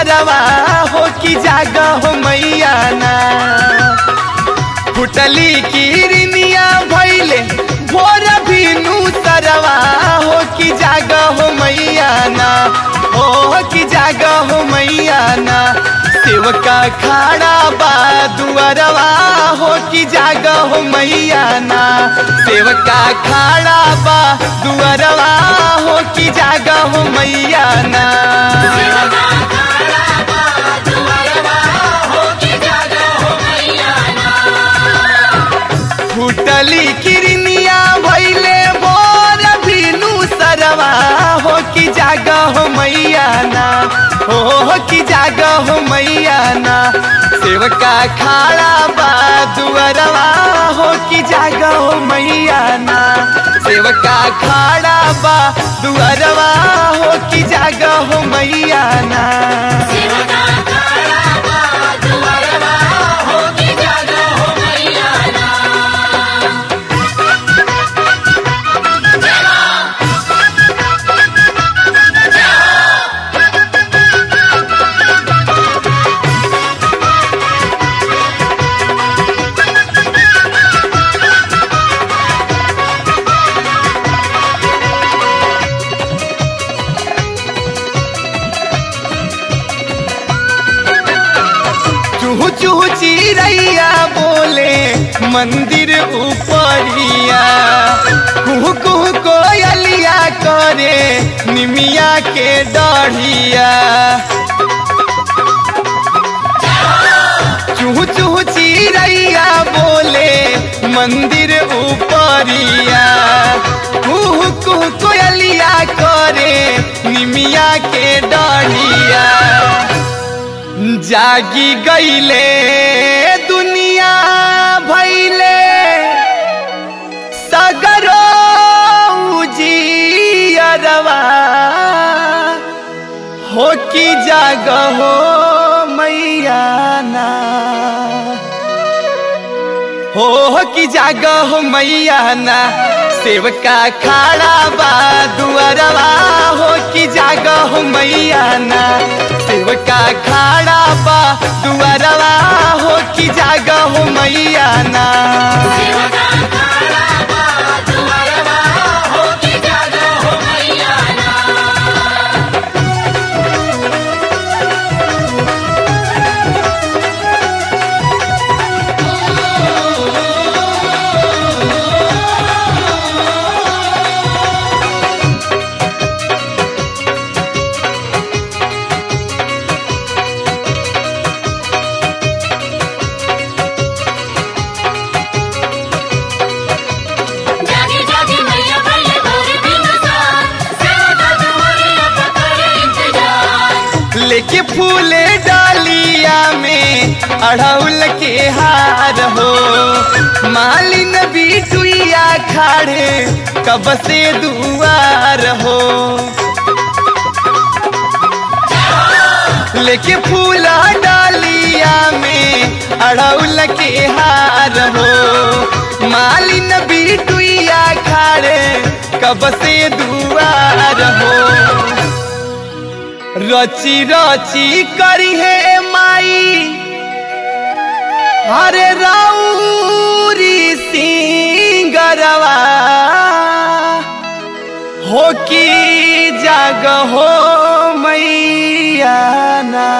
सरवा हो कि जाग हो मैया ना फुटली किरनिया भैले भोर भिनु सरवा हो कि जाग हो मैया ना हो कि जाग हो मैया ना सेवका खाड़ा बा दुआरवा हो कि जाग हो मैया ना सेवका खाड़ा बा दुआरवा हो कि जाग हो मैया ना फुटली किरनिया भैले बोर भिनु सरवा हो कि जाग हो मैया ना हो कि जाग हो मैया ना सेवका खाड़ा बा दुआरवा हो कि जाग हो मैया ना सेवका खाड़ा बा दुआरवा हो कि जाग हो मैया ना चूहू चूहू चिड़ैया बोले मंदिर ऊपरिया कुहू कुहू कोयलिया करे निमिया के डढ़िया चूहू चूहू चिड़ैया बोले मंदिर ऊपरिया कुहू कुहू कोयलिया करे निमिया के डढ़िया जागी गईले दुनिया भैले सगरो जियरवा हो कि जाग हो मैया ना हो कि जाग हो मैया ना सेवका खाड़ा बा दुआरवा हो कि जाग हो मैया ना सेवका खाड़ा बा दुआरवा हो कि जाग हो मैया ना जागे जागे मैया भैले भोर बिनुसार सेवका तुम्हारे पकड़े इंतजार लेके फूले डालिया में अड़ौल के हार हो मालिन बिटुइया खाड़े कब से दुआर हो लेके फूला डालिया में अड़ौल के हार हो मालिन बिटुइया खाड़े कब से दुआर हो रची रची करी है माई हरे राउरी सिंगरवा हो कि जाग हो मैया ना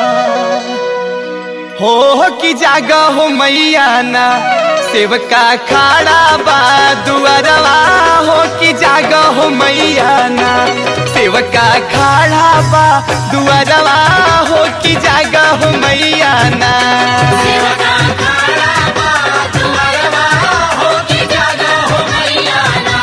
हो कि जाग हो मैया ना सेवका खाड़ा बा दुआरवा हो कि जाग हो मैया ना सेवका खाड़ा बा दुआरवा हो कि जाग हो मैया ना सेवका खाड़ा बा तुम्हारवा हो के जागा हो मैया ना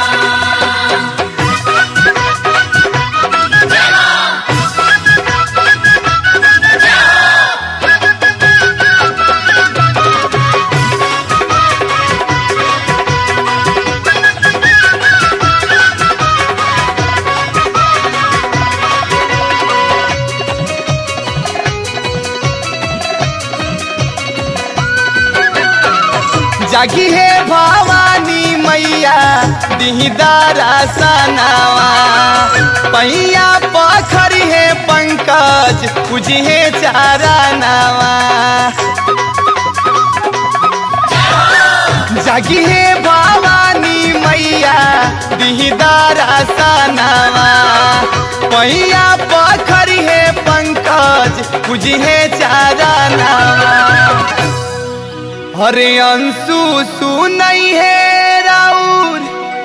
जागी है भवानी मैया मैया दिहदारा सनावा पैया पखरी है पंकज पूजिहे चारा नावा जागी हे भवानी मैया दिहदारा सनावा पैया पखरी है पंकज पूजिहे चारा नावा हरे अंशु सुनई है राउर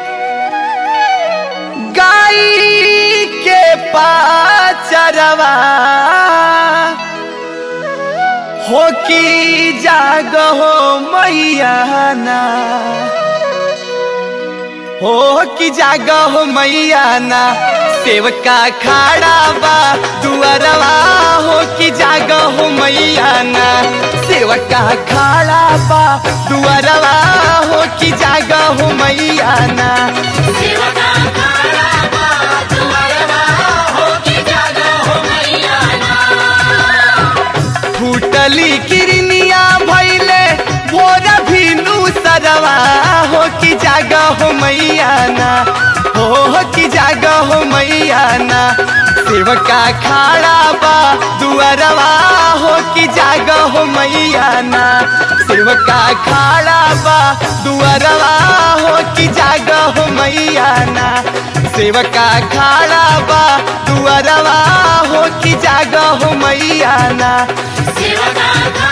गाई के पाचरवा हो की जाग हो मैया ना हो की जाग हो मैया ना सेवका खाड़ा बा दुआरवा हो की जाग हो मैया ना सेवका खाड़ा बा दुआरवा हो की जाग हो मैया ना सेवका खड़ा बा दुआरवा होके जागा हो मैया फूटली किरनिया भैले भोरा भीनु सरवा हो की जागा हो मैया ना हो की जागा हो मैया ना सेवका खाड़ा बा दुआरवा हो की जागा हो मैया ना सेवका खाड़ा बा दुआरवा हो की जागा हो मैया ना सेवका खाड़ा बा दुआरवा हो की जागा हो मैया ना सेवका